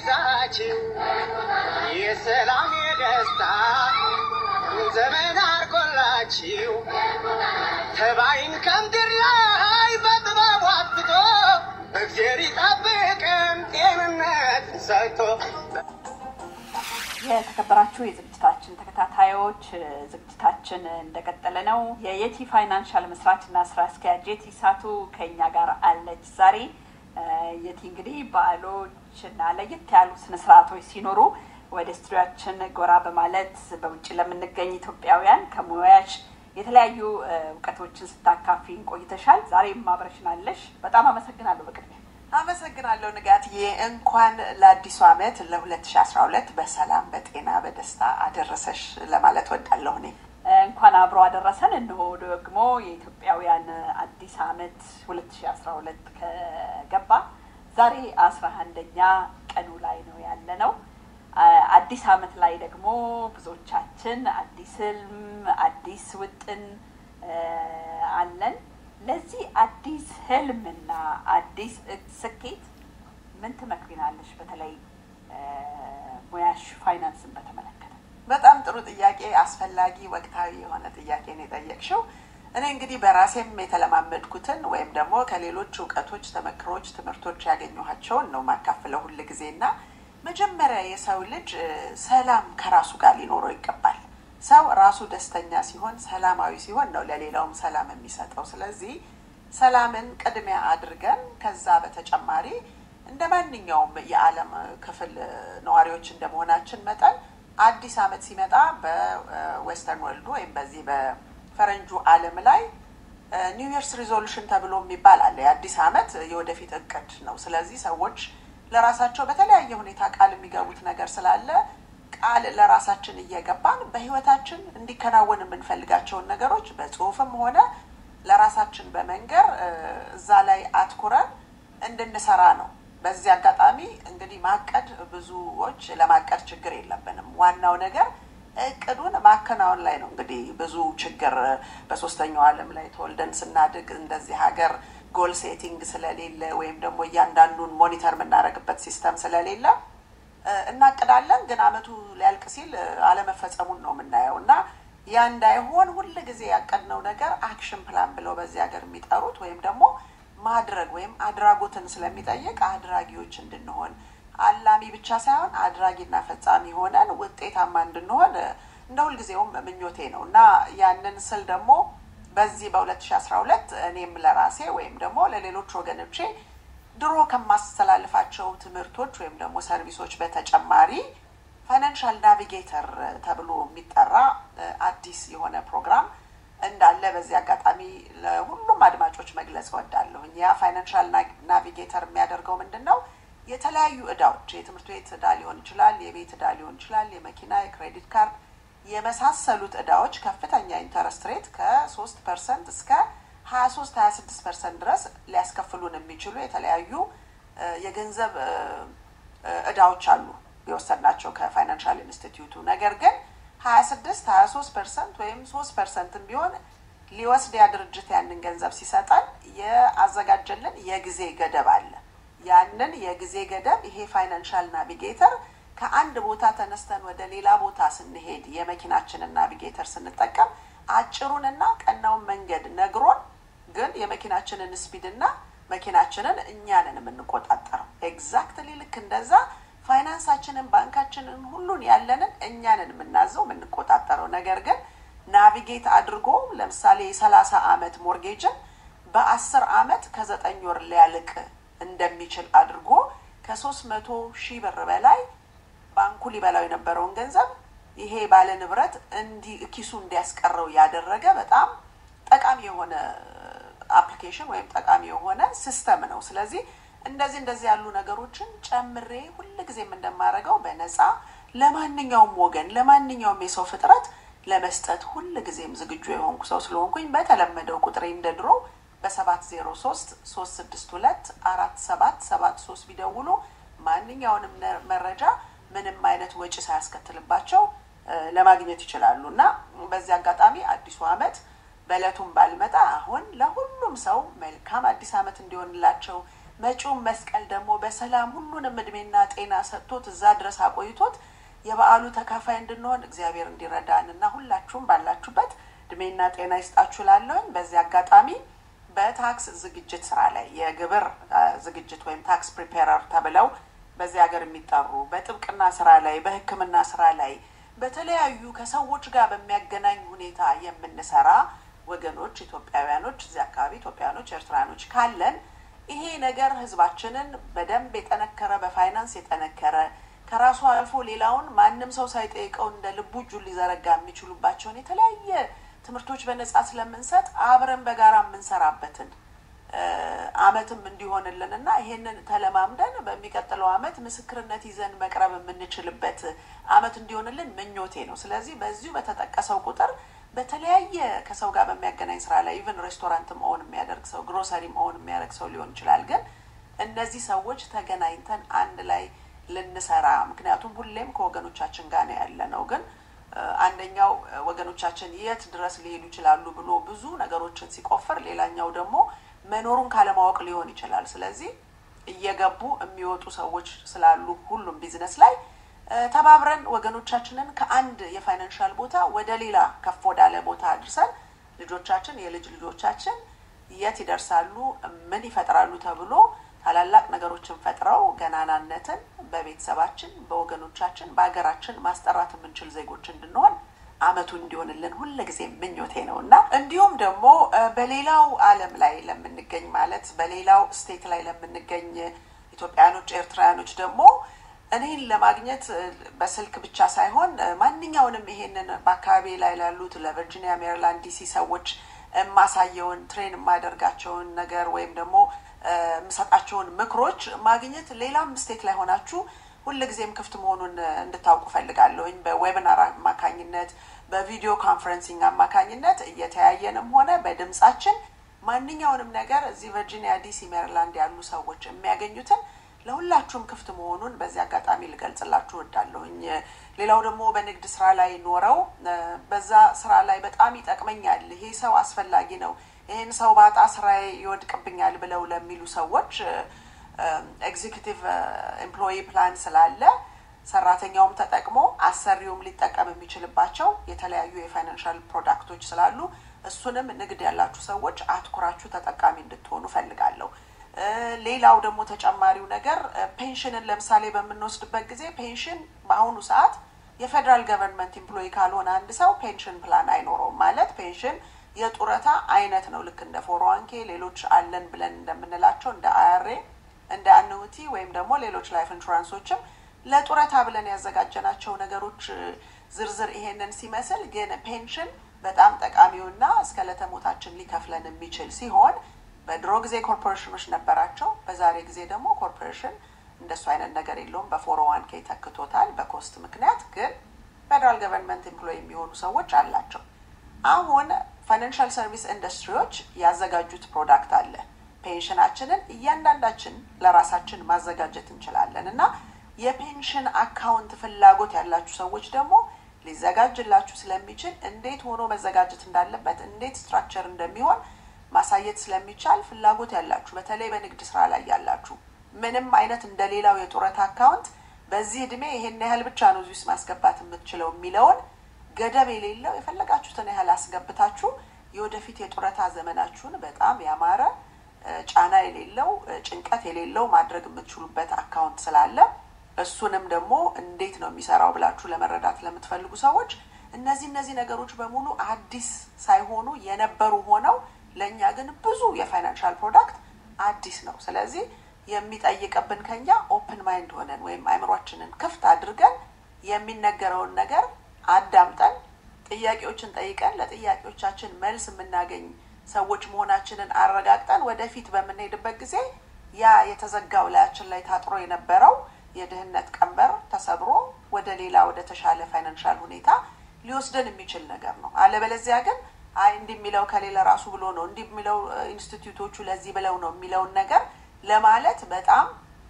ያብዛችው የሰላም የደስታ ዘመን አርጎላችው ተባይን ከምድር ላይ በጥበቡ አብቶ እግዜር ይጠብቅን ጤንነት ሰጥቶ የተከበራችሁ የዝግጅታችን ተከታታዮች ዝግጅታችን እንደቀጠለ ነው። የየቲ ፋይናንሻል መስራችና ስራ አስኪያጅ የቲ ሳቱ ከኛ ጋር አለች ዛሬ። የቲ እንግዲህ በዓሎች እና ለየት ያሉ ስነስርዓቶች ሲኖሩ ወደ ስቱዲያችን ጎራ በማለት በውጭ ለምንገኝ ኢትዮጵያውያን ከሙያሽ የተለያዩ እውቀቶችን ስታካፊን ቆይተሻል። ዛሬም አብረሽናለሽ። በጣም አመሰግናለሁ በቅድሚያ አመሰግናለሁ ንጋትዬ። እንኳን ለአዲሱ ዓመት ለ2012 በሰላም በጤና በደስታ አደረሰሽ ለማለት ወዳለሁ። እኔ እንኳን አብሮ አደረሰን። እነሆ ደግሞ የኢትዮጵያውያን አዲስ ዓመት 2012 ከገባ ዛሬ አስራ አንደኛ ቀኑ ላይ ነው ያለ ነው። አዲስ ዓመት ላይ ደግሞ ብዙዎቻችን አዲስ ህልም፣ አዲስ ውጥን አለን። ለዚህ አዲስ ህልምና አዲስ ስኬት ምን ትመክሪናለሽ? በተለይ ሙያሽ ፋይናንስን በተመለከተ። በጣም ጥሩ ጥያቄ፣ አስፈላጊ ወቅታዊ የሆነ ጥያቄ ነው የጠየቅሽው። እኔ እንግዲህ በራሴም የተለማመድኩትን ወይም ደግሞ ከሌሎች እውቀቶች፣ ተመክሮች፣ ትምህርቶች ያገኘኋቸውን ነው ማካፍለው ሁል ጊዜ እና መጀመሪያ የሰው ልጅ ሰላም ከራሱ ጋር ሊኖረው ይገባል። ሰው ራሱ ደስተኛ ሲሆን ሰላማዊ ሲሆን ነው ለሌላውም ሰላም የሚሰጠው። ስለዚህ ሰላምን ቅድሚያ አድርገን ከዛ በተጨማሪ እንደ ማንኛውም የዓለም ክፍል ነዋሪዎች እንደመሆናችን መጠን አዲስ ዓመት ሲመጣ በዌስተርን ወርልዱ ወይም በዚህ በፈረንጁ ዓለም ላይ ኒው ይርስ ሪዞሉሽን ተብሎ የሚባል አለ። የአዲስ ዓመት የወደፊት እቅድ ነው። ስለዚህ ሰዎች ለራሳቸው በተለያየ ሁኔታ ቃል የሚገቡት ነገር ስላለ ቃል ለራሳችን እየገባን በህይወታችን እንዲከናወን የምንፈልጋቸውን ነገሮች በጽሁፍም ሆነ ለራሳችን በመንገር እዛ ላይ አትኩረን እንድንሰራ ነው። በዚህ አጋጣሚ እንግዲህ ማቀድ ብዙዎች ለማቀድ ችግር የለብንም። ዋናው ነገር እቅዱን ማከናወን ላይ ነው። እንግዲህ ብዙ ችግር በሶስተኛው ዓለም ላይ ተወልደን ስናድግ እንደዚህ ሀገር ጎል ሴቲንግ ስለሌለ ወይም ደግሞ እያንዳንዱን ሞኒተር የምናደርግበት ሲስተም ስለሌለ እናቅዳለን ግን አመቱ ሊያልቅ ሲል አለመፈጸሙን ነው የምናየው እና ያ እንዳይሆን ሁል ጊዜ ያቀድነው ነገር አክሽን ፕላን ብለው በዚህ ሀገር የሚጠሩት ወይም ደግሞ ማድረግ ወይም አድራጎትን ስለሚጠይቅ አድራጊዎች እንድንሆን አላሚ ብቻ ሳይሆን አድራጊና ፈጻሚ ሆነን ውጤታማ እንድንሆን እንደ ሁልጊዜውም ምኞቴ ነው እና ያንን ስል ደግሞ በዚህ በ2012 እኔም ለራሴ ወይም ደግሞ ለሌሎች ወገኖቼ ድሮ ከማስተላልፋቸው ትምህርቶች ወይም ደግሞ ሰርቪሶች በተጨማሪ ፋይናንሻል ናቪጌተር ተብሎ የሚጠራ አዲስ የሆነ ፕሮግራም እንዳለ በዚህ አጋጣሚ ለሁሉም አድማጮች መግለጽ እወዳለሁ። ያ ፋይናንሻል ናቪጌተር የሚያደርገው ምንድን ነው? የተለያዩ እዳዎች የትምህርት ቤት እዳ ሊሆን ይችላል፣ የቤት እዳ ሊሆን ይችላል፣ የመኪና፣ የክሬዲት ካርድ የመሳሰሉት እዳዎች ከፍተኛ ኢንተረስት ሬት ከሶስት ፐርሰንት እስከ ሀያ ሶስት ሀያ ስድስት ፐርሰንት ድረስ ሊያስከፍሉን የሚችሉ የተለያዩ የገንዘብ እዳዎች አሉ የወሰድናቸው ከፋይናንሻል ኢንስቲትዩቱ። ነገር ግን ሀያ ስድስት ሀያ ሶስት ፐርሰንት ወይም ሶስት ፐርሰንትም ቢሆን ሊወስድ ያ ድርጅት ያንን ገንዘብ ሲሰጠን የአዘጋጀልን የጊዜ ገደብ አለ። ያንን የጊዜ ገደብ ይሄ ፋይናንሻል ናቪጌተር ከአንድ ቦታ ተነስተን ወደ ሌላ ቦታ ስንሄድ የመኪናችንን ናቪጌተር ስንጠቀም አጭሩንና ቀናውን መንገድ ነግሮን ግን የመኪናችንን ስፒድና መኪናችንን እኛንን የምንቆጣጠረው ኤግዛክትሊ ልክ እንደዛ ፋይናንሳችንን፣ ባንካችንን፣ ሁሉን ያለንን እኛንን የምናዘው የምንቆጣጠረው። ነገር ግን ናቪጌት አድርጎ ለምሳሌ የሰላሳ አመት ሞርጌጅን በአስር አመት ከዘጠኝ ወር ሊያልቅ እንደሚችል አድርጎ ከሶስት መቶ ሺህ ብር በላይ ባንኩ ሊበላው የነበረውን ገንዘብ ይሄ ባለ ንብረት እንዲ ኪሱ እንዲያስቀረው ያደረገ በጣም ጠቃሚ የሆነ አፕሊኬሽን ወይም ጠቃሚ የሆነ ሲስተም ነው። ስለዚህ እንደዚህ እንደዚህ ያሉ ነገሮችን ጨምሬ ሁልጊዜም እንደማደርገው በነፃ ለማንኛውም ወገን ለማንኛውም የሰው ፍጥረት ለመስጠት ሁልጊዜም ዝግጁ የሆንኩ ሰው ስለሆንኩኝ በተለመደው ቁጥሬ እንደ ድሮ በሰባት ዜሮ ሶስት ሶስት ስድስት ሁለት አራት ሰባት ሰባት ሶስት ቢደውሉ ማንኛውንም መረጃ ምንም አይነት ወጪ ሳያስከትልባቸው ለማግኘት ይችላሉ እና በዚህ አጋጣሚ አዲሱ አመት በእለቱም ባልመጣ አሁን ለሁሉም ሰው መልካም አዲስ አመት እንዲሆንላቸው መጪውን መስቀል ደግሞ በሰላም ሁሉንም እድሜና ጤና ሰጥቶት እዛ ድረስ አቆይቶት የበዓሉ ተካፋይ እንድንሆን እግዚአብሔር እንዲረዳን እና ሁላችሁም ባላችሁበት እድሜና ጤና ይስጣችሁ ላለሁኝ በዚህ አጋጣሚ በታክስ ዝግጅት ስራ ላይ የግብር ዝግጅት ወይም ታክስ ፕሪፔረር ተብለው በዚህ ሀገር የሚጠሩ በጥብቅና ስራ ላይ በሕክምና ስራ ላይ በተለያዩ ከሰዎች ጋር በሚያገናኝ ሁኔታ የምንሰራ ወገኖች ኢትዮጵያውያኖች፣ እዚህ አካባቢ ኢትዮጵያውያኖች፣ ኤርትራኖች ካለን ይሄ ነገር ህዝባችንን በደንብ የጠነከረ በፋይናንስ የጠነከረ ከራሱ አልፎ ሌላውን ማንም ሰው ሳይጠይቀው እንደ ልቡ እጁን ሊዘረጋ የሚችሉባቸውን የተለያየ ትምህርቶች በነጻ ስለምንሰጥ አብረን በጋራ የምንሰራበትን አመትም እንዲሆንልን እና ይሄንን ተለማምደን በሚቀጥለው አመት ምስክርነት ይዘን መቅረብ የምንችልበት አመት እንዲሆንልን ምኞቴ ነው። ስለዚህ በዚሁ በተጠቀሰው ቁጥር በተለያየ ከሰው ጋር በሚያገናኝ ስራ ላይ ኢቨን ሬስቶራንት መሆን የሚያደርግ ሰው ግሮሰሪ መሆን የሚያደርግ ሰው ሊሆን ይችላል። ግን እነዚህ ሰዎች ተገናኝተን አንድ ላይ ልንሰራ ምክንያቱም ሁሌም ከወገኖቻችን ጋር ነው ያለ ነው ግን አንደኛው ወገኖቻችን የት ድረስ ሊሄዱ ይችላሉ ብሎ ብዙ ነገሮችን ሲቆፍር፣ ሌላኛው ደግሞ መኖሩን ካለማወቅ ሊሆን ይችላል። ስለዚህ እየገቡ የሚወጡ ሰዎች ስላሉ ሁሉም ቢዝነስ ላይ ተባብረን ወገኖቻችንን ከአንድ የፋይናንሻል ቦታ ወደ ሌላ ከፍ ወዳለ ቦታ አድርሰን ልጆቻችን የልጅ ልጆቻችን የት ይደርሳሉ፣ ምን ይፈጥራሉ ተብሎ ታላላቅ ነገሮችን ፈጥረው ገናናነትን በቤተሰባችን፣ በወገኖቻችን፣ በሀገራችን ማስጠራት የምንችል ዜጎች እንድንሆን አመቱ እንዲሆንልን ሁል ጊዜ ምኞቴ ነው እና እንዲሁም ደግሞ በሌላው ዓለም ላይ ለምንገኝ ማለት በሌላው ስቴት ላይ ለምንገኝ ኢትዮጵያውያኖች፣ ኤርትራውያኖች ደግሞ እኔን ለማግኘት በስልክ ብቻ ሳይሆን ማንኛውንም ይሄንን በአካባቢ ላይ ላሉት ለቨርጂኒያ፣ ሜሪላንድ፣ ዲሲ ሰዎች የማሳየውን ትሬን የማደርጋቸውን ነገር ወይም ደግሞ የምሰጣቸውን ምክሮች ማግኘት ሌላም ስቴት ላይ ሆናችሁ ሁልጊዜም ክፍት መሆኑን እንድታውቁ ፈልጋለሁኝ። በዌብናር አማካኝነት፣ በቪዲዮ ኮንፈረንሲንግ አማካኝነት እየተያየንም ሆነ በድምጻችን ማንኛውንም ነገር እዚህ ቨርጂኒያ፣ ዲሲ፣ ሜሪላንድ ያሉ ሰዎች የሚያገኙትን ለሁላችሁም ክፍት መሆኑን በዚህ አጋጣሚ ልገልጽላችሁ እወዳለሁኝ። ሌላው ደግሞ በንግድ ስራ ላይ ኖረው በዛ ስራ ላይ በጣም ይጠቅመኛል፣ ይሄ ሰው አስፈላጊ ነው፣ ይህን ሰው ባጣ ስራዬ ይወድቅብኛል ብለው ለሚሉ ሰዎች ኤግዚኪቲቭ ኤምፕሎይ ፕላን ስላለ ሰራተኛውም ተጠቅሞ አሰሪውም ሊጠቀም የሚችልባቸው የተለያዩ የፋይናንሻል ፕሮዳክቶች ስላሉ እሱንም ንግድ ያላችሁ ሰዎች አትኩራችሁ ተጠቃሚ እንድትሆኑ ፈልጋለሁ። ሌላው ደግሞ ተጨማሪው ነገር ፔንሽንን ለምሳሌ በምንወስድበት ጊዜ ፔንሽን በአሁኑ ሰዓት የፌዴራል ገቨርንመንት ኢምፕሎይ ካልሆነ አንድ ሰው ፔንሽን ፕላን አይኖረውም። ማለት ፔንሽን የጡረታ አይነት ነው። ልክ እንደ ፎሮዋንኬ ሌሎች አለን ብለን እንደምንላቸው እንደ አያሬ እንደ አኑቲ ወይም ደግሞ ሌሎች ላይፍ ኢንሹራንሶችም ለጡረታ ብለን ያዘጋጀናቸው ነገሮች ዝርዝር ይሄንን ሲመስል ግን ፔንሽን በጣም ጠቃሚውና እስከ ለተሞታችን ሊከፍለን የሚችል ሲሆን በድሮ ጊዜ ኮርፖሬሽኖች ነበራቸው። በዛሬ ጊዜ ደግሞ ኮርፖሬሽን እንደሱ አይነት ነገር የለውም። በፎር ዋን ኬ ተክቶታል በኮስት ምክንያት። ግን ፌደራል ገቨርንመንት ኤምፕሎይ የሚሆኑ ሰዎች አላቸው። አሁን ፋይናንሻል ሰርቪስ ኢንዱስትሪዎች ያዘጋጁት ፕሮዳክት አለ። ፔንሽናችንን እያንዳንዳችን ለራሳችን ማዘጋጀት እንችላለን እና የፔንሽን አካውንት ፍላጎት ያላችሁ ሰዎች ደግሞ ሊዘጋጅላችሁ ስለሚችል እንዴት ሆኖ መዘጋጀት እንዳለበት እንዴት ስትራክቸር እንደሚሆን ማሳየት ስለሚቻል ፍላጎት ያላችሁ በተለይ በንግድ ስራ ላይ ያላችሁ ምንም አይነት እንደሌላው የጡረታ አካውንት በዚህ እድሜ ይሄን ያህል ብቻ ነው እዚህ ውስጥ ማስገባት የምትችለው የሚለውን ገደብ የሌለው የፈለጋችሁትን ያህል አስገብታችሁ የወደፊት የጡረታ ዘመናችሁን በጣም ያማረ ጫና የሌለው ጭንቀት የሌለው ማድረግ የምትችሉበት አካውንት ስላለ እሱንም ደግሞ እንዴት ነው የሚሰራው ብላችሁ ለመረዳት ለምትፈልጉ ሰዎች እነዚህ እነዚህ ነገሮች በሙሉ አዲስ ሳይሆኑ የነበሩ ሆነው ለእኛ ግን ብዙ የፋይናንሻል ፕሮዳክት አዲስ ነው። ስለዚህ የሚጠይቅብን ከኛ ኦፕን ማይንድ ሆነን ወይም አይምሯችንን ክፍት አድርገን የሚነገረውን ነገር አዳምጠን ጥያቄዎችን ጠይቀን ለጥያቄዎቻችን መልስ የምናገኝ ሰዎች መሆናችንን አረጋግጠን ወደፊት በምንሄድበት ጊዜ ያ የተዘጋው ላያችን ላይ ታጥሮ የነበረው የድህነት ቀንበር ተሰብሮ ወደ ሌላ ወደ ተሻለ ፋይናንሻል ሁኔታ ሊወስደን የሚችል ነገር ነው። አለበለዚያ ግን አይ እንዲህ የሚለው ከሌላ ራሱ ብሎ ነው እንዲህ የሚለው ኢንስቲትዩቶቹ ለዚህ ብለው ነው የሚለውን ነገር ለማለት በጣም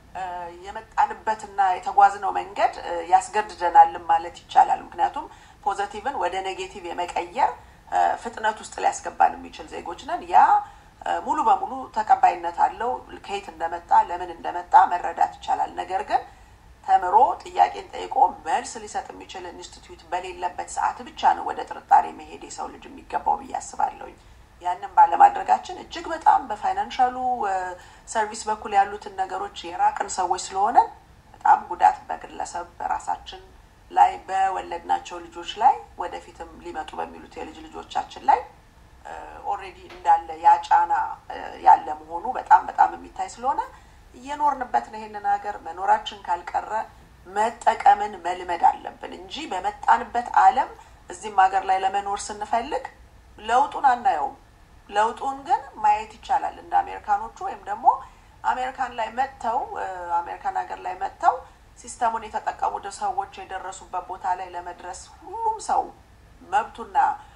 የመጣንበትና የተጓዝነው መንገድ ያስገድደናልም ማለት ይቻላል። ምክንያቱም ፖዘቲቭን ወደ ኔጌቲቭ የመቀየር ፍጥነት ውስጥ ሊያስገባን የሚችል ዜጎች ነን። ያ ሙሉ በሙሉ ተቀባይነት አለው። ከየት እንደመጣ ለምን እንደመጣ መረዳት ይቻላል። ነገር ግን ተምሮ ጥያቄን ጠይቆ መልስ ሊሰጥ የሚችል ኢንስቲትዩት በሌለበት ሰዓት ብቻ ነው ወደ ጥርጣሬ መሄድ የሰው ልጅ የሚገባው ብዬ አስባለሁኝ። ያንን ባለማድረጋችን እጅግ በጣም በፋይናንሻሉ ሰርቪስ በኩል ያሉትን ነገሮች የራቅን ሰዎች ስለሆነ በጣም ጉዳት በግለሰብ በራሳችን ላይ በወለድናቸው ልጆች ላይ ወደፊትም ሊመጡ በሚሉት የልጅ ልጆቻችን ላይ ኦልሬዲ እንዳለ ያ ጫና ያለ መሆኑ በጣም በጣም የሚታይ ስለሆነ እየኖርንበት ነው። ይሄንን ሀገር መኖራችን ካልቀረ መጠቀምን መልመድ አለብን እንጂ በመጣንበት ዓለም እዚህም ሀገር ላይ ለመኖር ስንፈልግ ለውጡን አናየውም። ለውጡን ግን ማየት ይቻላል። እንደ አሜሪካኖቹ ወይም ደግሞ አሜሪካን ላይ መጥተው አሜሪካን ሀገር ላይ መጥተው ሲስተሙን የተጠቀሙ ሰዎች የደረሱበት ቦታ ላይ ለመድረስ ሁሉም ሰው መብቱና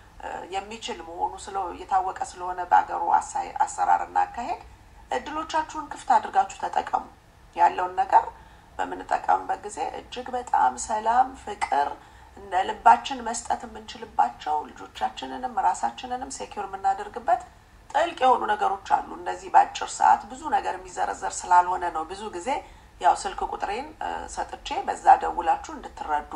የሚችል መሆኑ ስለ የታወቀ ስለሆነ በሀገሩ አሰራርና አካሄድ እድሎቻችሁን ክፍት አድርጋችሁ ተጠቀሙ። ያለውን ነገር በምንጠቀምበት ጊዜ እጅግ በጣም ሰላም፣ ፍቅር እንደ ልባችን መስጠት የምንችልባቸው ልጆቻችንንም ራሳችንንም ሴኪር የምናደርግበት ጥልቅ የሆኑ ነገሮች አሉ። እንደዚህ በአጭር ሰዓት ብዙ ነገር የሚዘረዘር ስላልሆነ ነው ብዙ ጊዜ ያው ስልክ ቁጥሬን ሰጥቼ በዛ ደውላችሁ እንድትረዱ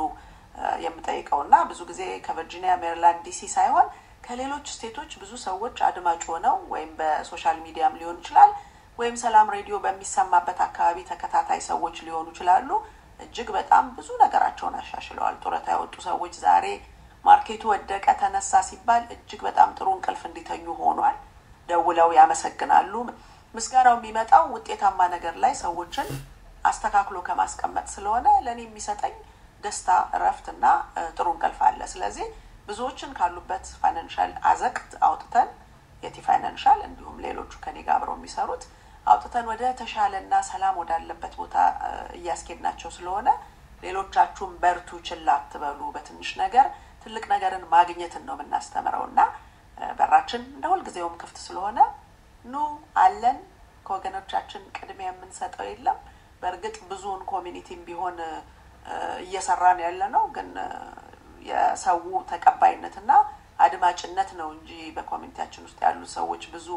የምጠይቀው እና ብዙ ጊዜ ከቨርጂኒያ፣ ሜሪላንድ፣ ዲሲ ሳይሆን ከሌሎች ስቴቶች ብዙ ሰዎች አድማጭ ሆነው ወይም በሶሻል ሚዲያም ሊሆን ይችላል ወይም ሰላም ሬዲዮ በሚሰማበት አካባቢ ተከታታይ ሰዎች ሊሆኑ ይችላሉ። እጅግ በጣም ብዙ ነገራቸውን አሻሽለዋል። ጡረታ ያወጡ ሰዎች ዛሬ ማርኬቱ ወደቀ ተነሳ ሲባል እጅግ በጣም ጥሩ እንቅልፍ እንዲተኙ ሆኗል። ደውለው ያመሰግናሉ። ምስጋናው የሚመጣው ውጤታማ ነገር ላይ ሰዎችን አስተካክሎ ከማስቀመጥ ስለሆነ ለእኔ የሚሰጠኝ ደስታ፣ እረፍት እና ጥሩ እንቅልፍ አለ። ስለዚህ ብዙዎችን ካሉበት ፋይናንሻል አዘቅት አውጥተን የቲ ፋይናንሻል እንዲሁም ሌሎቹ ከኔ ጋር አብረው የሚሰሩት አውጥተን ወደ ተሻለና ሰላም ወዳለበት ቦታ እያስኬድናቸው ስለሆነ ሌሎቻችሁም በርቱ፣ ችላ አትበሉ። በትንሽ ነገር ትልቅ ነገርን ማግኘትን ነው የምናስተምረው እና በራችን እንደ ሁልጊዜውም ክፍት ስለሆነ ኑ አለን። ከወገኖቻችን ቅድሚያ የምንሰጠው የለም። በእርግጥ ብዙውን ኮሚኒቲም ቢሆን እየሰራን ያለ ነው፣ ግን የሰው ተቀባይነትና አድማጭነት ነው እንጂ በኮሚኒቲያችን ውስጥ ያሉ ሰዎች ብዙ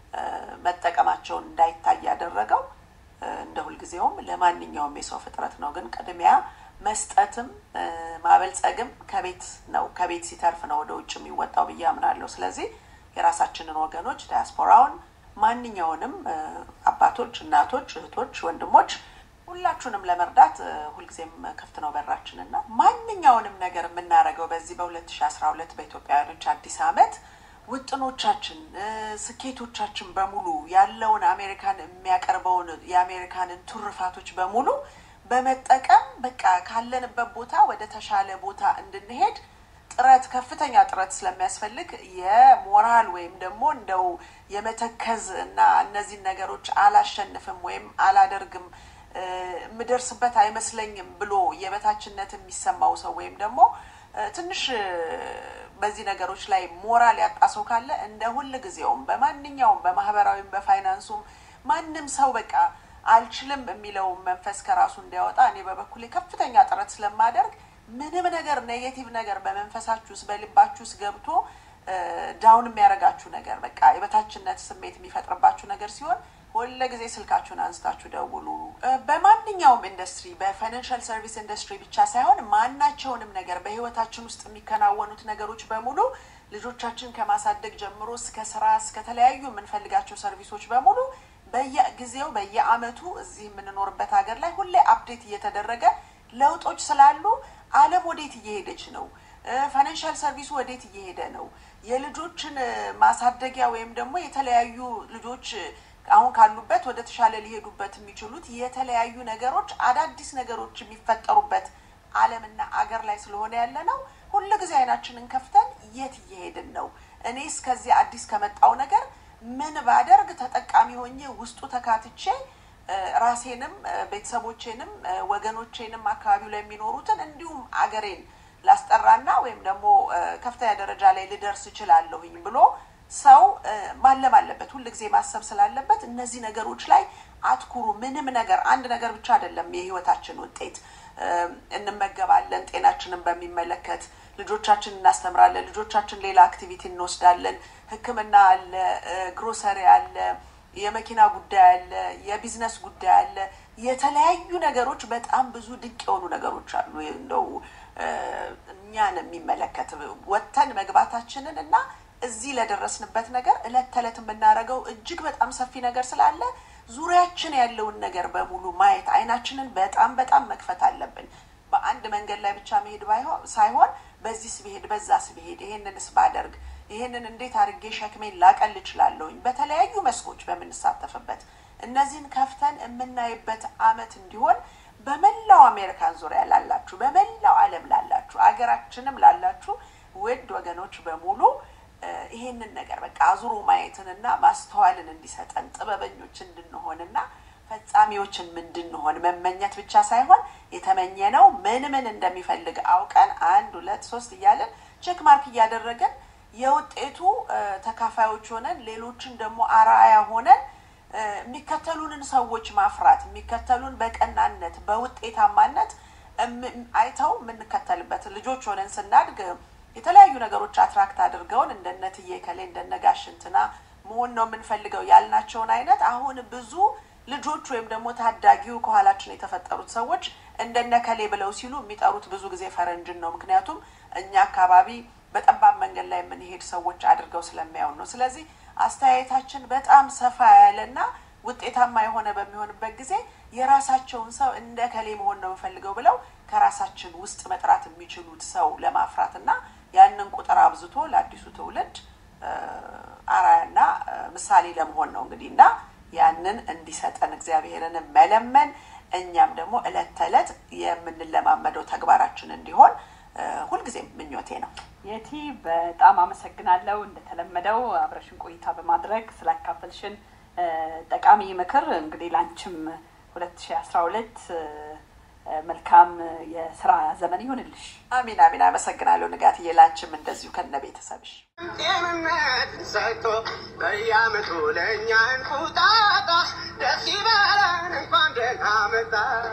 መጠቀማቸውን እንዳይታይ ያደረገው እንደ ሁልጊዜውም ለማንኛውም የሰው ፍጥረት ነው። ግን ቅድሚያ መስጠትም ማበልጸግም ከቤት ነው። ከቤት ሲተርፍ ነው ወደ ውጭ የሚወጣው ብዬ አምናለሁ። ስለዚህ የራሳችንን ወገኖች ዳያስፖራውን፣ ማንኛውንም አባቶች፣ እናቶች፣ እህቶች፣ ወንድሞች ሁላችሁንም ለመርዳት ሁልጊዜም ክፍት ነው በራችንና ማንኛውንም ነገር የምናደርገው በዚህ በሁለት ሺ አስራ ሁለት በኢትዮጵያውያኖች አዲስ ዓመት ውጥኖቻችን፣ ስኬቶቻችን በሙሉ ያለውን አሜሪካን የሚያቀርበውን የአሜሪካንን ቱርፋቶች በሙሉ በመጠቀም በቃ ካለንበት ቦታ ወደ ተሻለ ቦታ እንድንሄድ ጥረት ከፍተኛ ጥረት ስለሚያስፈልግ የሞራል ወይም ደግሞ እንደው የመተከዝ እና እነዚህን ነገሮች አላሸንፍም ወይም አላደርግም የምደርስበት አይመስለኝም ብሎ የበታችነት የሚሰማው ሰው ወይም ደግሞ ትንሽ በዚህ ነገሮች ላይ ሞራል ያጣ ሰው ካለ እንደ ሁል ጊዜውም በማንኛውም በማህበራዊም በፋይናንሱም ማንም ሰው በቃ አልችልም የሚለው መንፈስ ከራሱ እንዲያወጣ እኔ በበኩሌ ከፍተኛ ጥረት ስለማደርግ ምንም ነገር ኔጌቲቭ ነገር በመንፈሳችሁ ውስጥ በልባችሁ ውስጥ ገብቶ ዳውን የሚያደርጋችሁ ነገር በቃ የበታችነት ስሜት የሚፈጥርባችሁ ነገር ሲሆን ሁለ ጊዜ ስልካችሁን አንስታችሁ ደውሉ። በማንኛውም ኢንዱስትሪ በፋይናንሻል ሰርቪስ ኢንዱስትሪ ብቻ ሳይሆን ማናቸውንም ነገር በህይወታችን ውስጥ የሚከናወኑት ነገሮች በሙሉ ልጆቻችን ከማሳደግ ጀምሮ እስከ ስራ እስከ ተለያዩ የምንፈልጋቸው ሰርቪሶች በሙሉ በየጊዜው በየአመቱ እዚህ የምንኖርበት ሀገር ላይ ሁሌ አፕዴት እየተደረገ ለውጦች ስላሉ ዓለም ወዴት እየሄደች ነው? ፋይናንሻል ሰርቪሱ ወዴት እየሄደ ነው? የልጆችን ማሳደጊያ ወይም ደግሞ የተለያዩ ልጆች አሁን ካሉበት ወደ ተሻለ ሊሄዱበት የሚችሉት የተለያዩ ነገሮች አዳዲስ ነገሮች የሚፈጠሩበት ዓለምና አገር ላይ ስለሆነ ያለ ነው። ሁሉ ጊዜ አይናችንን ከፍተን የት እየሄድን ነው? እኔ እስከዚህ አዲስ ከመጣው ነገር ምን ባደርግ ተጠቃሚ ሆኜ ውስጡ ተካትቼ ራሴንም ቤተሰቦቼንም ወገኖቼንም አካባቢው ላይ የሚኖሩትን እንዲሁም አገሬን ላስጠራና ወይም ደግሞ ከፍተኛ ደረጃ ላይ ልደርስ እችላለሁኝ ብሎ ሰው ማለም አለበት። ሁል ጊዜ ማሰብ ስላለበት እነዚህ ነገሮች ላይ አትኩሩ። ምንም ነገር አንድ ነገር ብቻ አይደለም የህይወታችን ውጤት። እንመገባለን፣ ጤናችንን በሚመለከት ልጆቻችን እናስተምራለን። ልጆቻችን ሌላ አክቲቪቲ እንወስዳለን። ሕክምና አለ፣ ግሮሰሪ አለ፣ የመኪና ጉዳይ አለ፣ የቢዝነስ ጉዳይ አለ። የተለያዩ ነገሮች በጣም ብዙ ድንቅ የሆኑ ነገሮች አሉ። እንደው እኛን የሚመለከት ወጥተን መግባታችንን እና እዚህ ለደረስንበት ነገር እለት ተዕለት የምናደርገው እጅግ በጣም ሰፊ ነገር ስላለ ዙሪያችን ያለውን ነገር በሙሉ ማየት አይናችንን በጣም በጣም መክፈት አለብን። በአንድ መንገድ ላይ ብቻ መሄድ ሳይሆን በዚህ ስብሄድ በዛ ስብሄድ ይሄንንስ ባደርግ ይሄንን እንዴት አድርጌ ሸክሜን ላቀል እችላለሁኝ። በተለያዩ መስኮች በምንሳተፍበት እነዚህን ከፍተን የምናይበት አመት እንዲሆን በመላው አሜሪካን ዙሪያ ላላችሁ፣ በመላው ዓለም ላላችሁ፣ አገራችንም ላላችሁ ውድ ወገኖች በሙሉ ይሄንን ነገር በቃ አዙሮ ማየትንና ማስተዋልን እንዲሰጠን ጥበበኞች እንድንሆንና ፈጻሚዎችን እንድንሆን መመኘት ብቻ ሳይሆን የተመኘነው ምን ምን እንደሚፈልግ አውቀን አንድ ሁለት ሶስት እያለን ቼክ ማርክ እያደረገን የውጤቱ ተካፋዮች ሆነን ሌሎችን ደግሞ አርአያ ሆነን የሚከተሉንን ሰዎች ማፍራት የሚከተሉን በቀናነት በውጤታማነት አይተው የምንከተልበት ልጆች ሆነን ስናድግ የተለያዩ ነገሮች አትራክት አድርገውን እንደነ ትዬ ከሌ እንደነ ጋሽ እንትና መሆን ነው የምንፈልገው ያልናቸውን አይነት አሁን ብዙ ልጆች ወይም ደግሞ ታዳጊው ከኋላችን የተፈጠሩት ሰዎች እንደነ ከሌ ብለው ሲሉ የሚጠሩት ብዙ ጊዜ ፈረንጅን ነው። ምክንያቱም እኛ አካባቢ በጠባብ መንገድ ላይ የምንሄድ ሰዎች አድርገው ስለሚያዩን ነው። ስለዚህ አስተያየታችን በጣም ሰፋ ያለና ውጤታማ የሆነ በሚሆንበት ጊዜ የራሳቸውን ሰው እንደ ከሌ መሆን ነው የምፈልገው ብለው ከራሳችን ውስጥ መጥራት የሚችሉት ሰው ለማፍራት እና ያንን ቁጥር አብዝቶ ለአዲሱ ትውልድ አራያና ምሳሌ ለመሆን ነው እንግዲህ እና ያንን እንዲሰጠን እግዚአብሔርን መለመን እኛም ደግሞ እለት ተዕለት የምንለማመደው ተግባራችን እንዲሆን ሁልጊዜም ምኞቴ ነው። የቲ በጣም አመሰግናለሁ። እንደተለመደው አብረሽን ቆይታ በማድረግ ስላካፈልሽን ጠቃሚ ምክር እንግዲህ ላንቺም ሁለት ሺ አስራ ሁለት መልካም የስራ ዘመን ይሆንልሽ። አሚን አሚን። አመሰግናለሁ ንጋትዬ፣ ላንቺም እንደዚሁ ከነ ቤተሰብሽ ጤንነት ሰጥቶ በየዓመቱ ለእኛ እንቁጣጣ ደስ ይበለን እንኳን ደህና መጣ